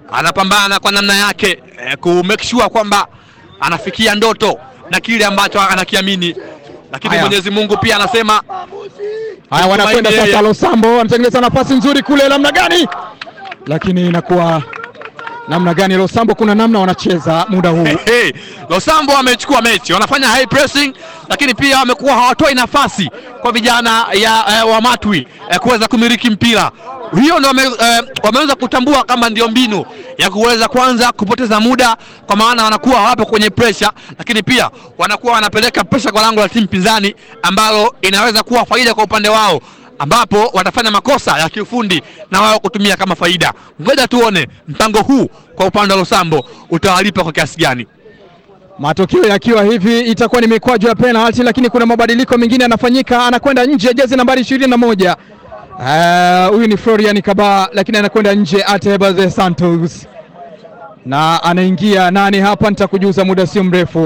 anapambana kwa namna yake eh, ku make sure kwamba anafikia ndoto na kile ambacho anakiamini, lakini Haya. Mwenyezi Mungu pia anasema Haya, wanakwenda Tumaini sasa. yeye. Losambo anatengeneza nafasi nzuri kule, namna gani, lakini inakuwa namna gani? Losambo kuna namna wanacheza muda huu Hey, Losambo wamechukua mechi, wanafanya high pressing, lakini pia wamekuwa hawatoi nafasi kwa vijana ya eh, wa Matwi eh, kuweza kumiliki mpira. Hiyo ndio wame, eh, wameweza kutambua kama ndio mbinu ya kuweza kwanza kupoteza muda, kwa maana wanakuwa hawapo kwenye pressure, lakini pia wanakuwa wanapeleka pressure kwa lango la timu pinzani ambalo inaweza kuwa faida kwa upande wao ambapo watafanya makosa ya kiufundi na wao kutumia kama faida. Ngoja tuone mpango huu kwa upande wa Losambo utawalipa kwa kiasi gani. matokeo yakiwa hivi, itakuwa ni mikwaju ya penalty, lakini kuna mabadiliko mengine yanafanyika. Anakwenda nje jezi nambari ishirini na moja Eh, huyu ni Florian Kaba, lakini anakwenda nje Ateba de Santos na anaingia nani hapa, nitakujuza muda sio mrefu.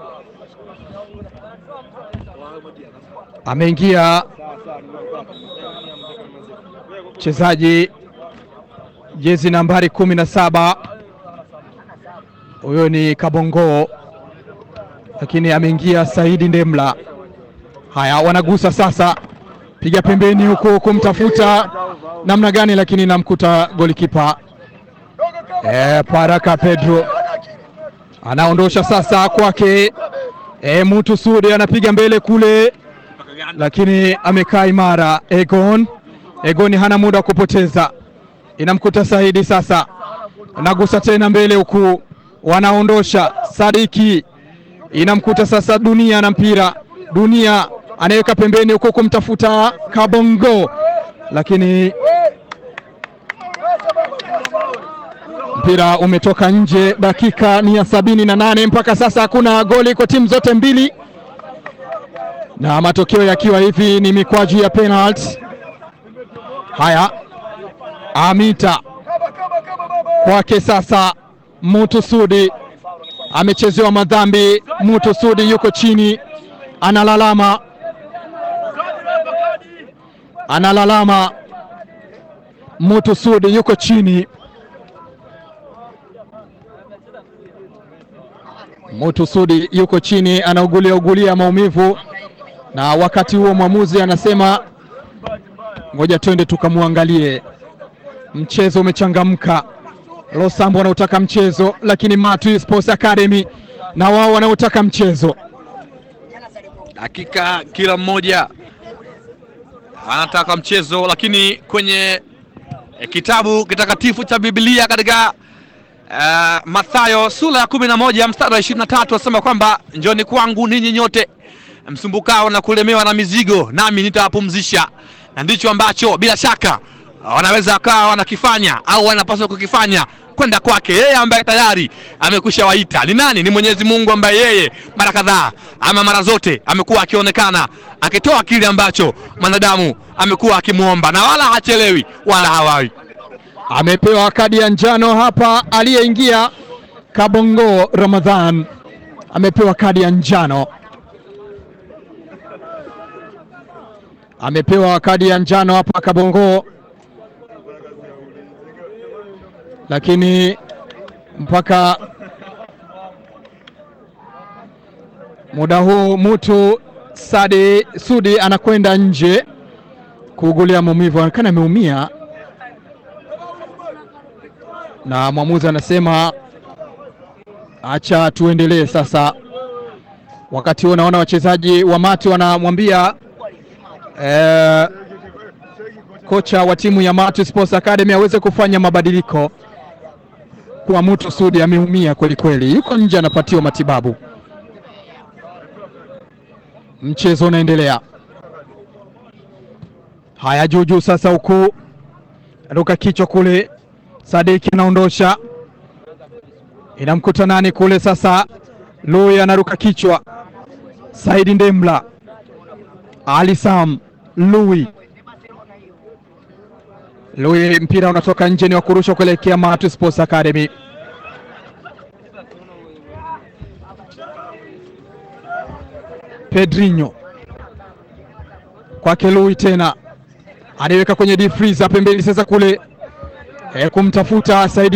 Ameingia mchezaji jezi nambari kumi na saba huyo ni Kabongo, lakini ameingia Saidi Ndemla. Haya, wanagusa sasa, piga pembeni huku kumtafuta namna gani, lakini namkuta golikipa e, Paraka Pedro anaondosha sasa kwake e, Mutu Sudi anapiga mbele kule, lakini amekaa imara. Egon Egon hana muda wa kupoteza, inamkuta Saidi sasa, nagusa tena mbele huku, wanaondosha Sadiki, inamkuta sasa Dunia na mpira. Dunia anaweka pembeni huku kumtafuta Kabongo, lakini mpira umetoka nje. Dakika ni ya sabini na nane mpaka sasa hakuna goli kwa timu zote mbili, na matokeo yakiwa hivi ni mikwaju ya penalty. Haya, Amita kwake sasa, Mutu Sudi amechezewa madhambi. Mutu Sudi yuko chini, analalama, analalama. Mutu Sudi yuko chini, Mutu Sudi yuko chini, anaugulia ugulia maumivu, na wakati huo mwamuzi anasema ngoja twende tukamwangalie. Mchezo umechangamka, Losambo wanaotaka mchezo, lakini Matu Sports Academy na wao wanaotaka mchezo. Hakika kila mmoja anataka mchezo, lakini kwenye eh, kitabu kitakatifu cha Biblia katika uh, Mathayo sura ya kumi na moja mstari wa ishirini na tatu asema kwamba njoni kwangu ninyi nyote msumbukao na kulemewa na mizigo, nami nitawapumzisha. Na ndicho ambacho bila shaka wanaweza wakawa wanakifanya au wanapaswa kukifanya kwenda kwake yeye ambaye tayari amekwisha waita. Ni nani? Ni Mwenyezi Mungu ambaye yeye mara kadhaa ama mara zote amekuwa akionekana akitoa kile ambacho mwanadamu amekuwa akimwomba, na wala hachelewi wala hawawi. Amepewa kadi ya njano hapa, aliyeingia Kabongo Ramadhan amepewa kadi ya njano, amepewa kadi ya njano hapa Kabongo, lakini mpaka muda huu Mutu Sadi Sudi anakwenda nje kuugulia maumivu, anaonekana ameumia na mwamuzi anasema acha tuendelee sasa. Wakati huo naona wachezaji wa Matu wanamwambia eh, kocha wa timu ya Matu Sports Academy aweze kufanya mabadiliko kwa Mutu Sudi ameumia kweli kweli, yuko nje anapatiwa matibabu. Mchezo unaendelea. Haya, juujuu sasa, huku ruka kichwa kule Sadiki anaondosha, inamkuta nani kule sasa? Lui anaruka kichwa, Saidi Ndemla, Ali Sam, Lui Lui, mpira unatoka nje, ni wa kurusha kuelekea Matu Sports Academy. Pedrinho kwake Lui tena anaiweka kwenye deep freezer pembeni sasa kule e, kumtafuta Saidi